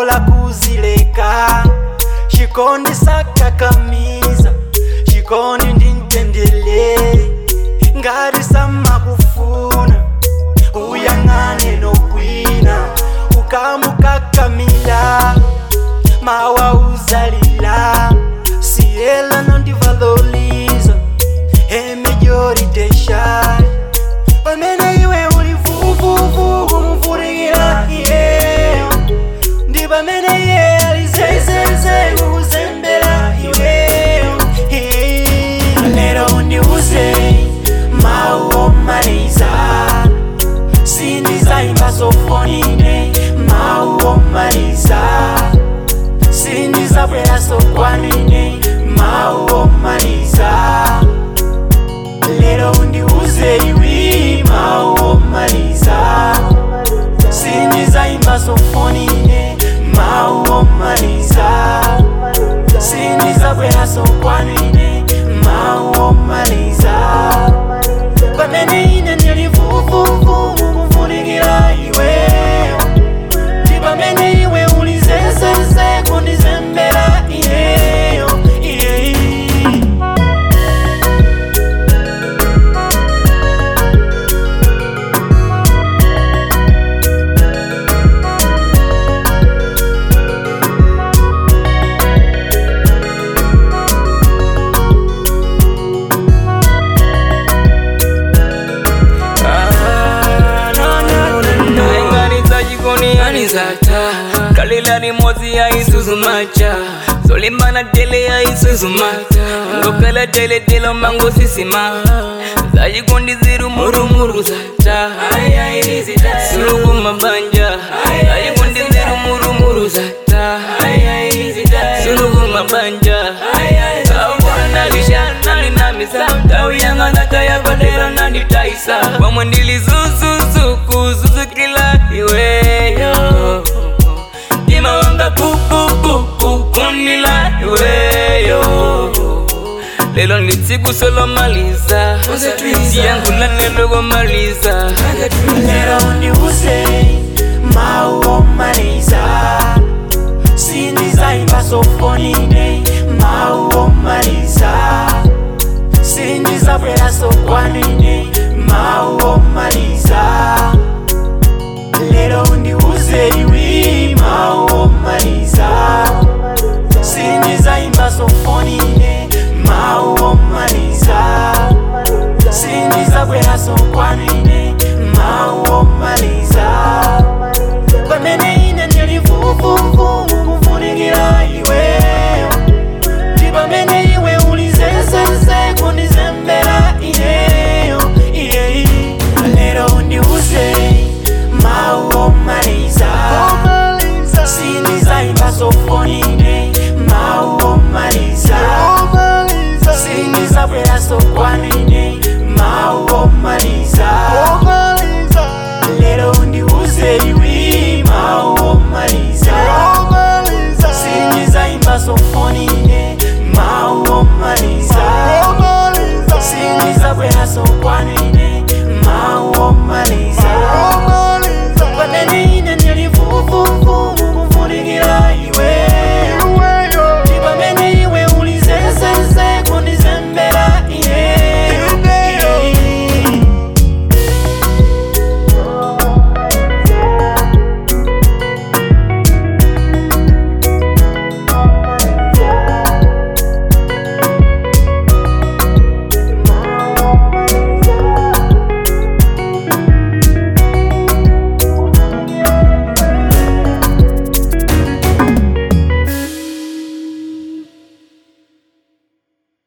bola kuzileka chikondi sakakamiza chikondi ndintendele ngati samakufuna uyang'ane nokwina ukamukakamila mawa uzalila siela nondivaloliza emejoriteshai pamene iwe uli vuvuvu kumufurikira iyeyo ndi pamene iye alizezeze kukuzembera iweyo lero undiuze mawu omaliza sindizayimba sofonine mawu omaliza sindizabwera sokwanine mawu omaliza lero undiuze iwi mawu omaliza sindizayimba sofonine mawu omaliza sindizabwera sokwanine mawu omaliza pamene ine ndili vuvuvu kukufunikira iweyo ndi pamene iwe uli zezeze kundizembera iyeyo iyeyi nainganiza jikoni yanizata kalila rimodzi ya isuzu macha solimbana tele ya isuzu mata ngokala tele telo mango sisima zajikondi ziru murumuru zata suluku mabanja zajikondi ziru murumuru zata suluku mabanja awanalisha nalinamisa tauyang'anakayabadera nanditaisa wamwe ndilizuzuzuku zuzukila iweyo tima wanga kukukuku kunila iweyo lelo nditsiku solomaliza siyangula nelogomaliza lero undiuze mawu omaliza sindizayimba sofonine mawu omaliza sindizabwera sokwanine mawu omaliza lero undiuze iwi mawu omaliza sindizayimba sofonine mawu omaliza sindizabwera sokwanine mawu omaliza pamene ine ndili vuvuvu kukufunikira iweyo ndi pamene iwe uli zezeze kundizembera iyeyo iyeyi lero undiuze mawu omaliza sindizayimba sofonine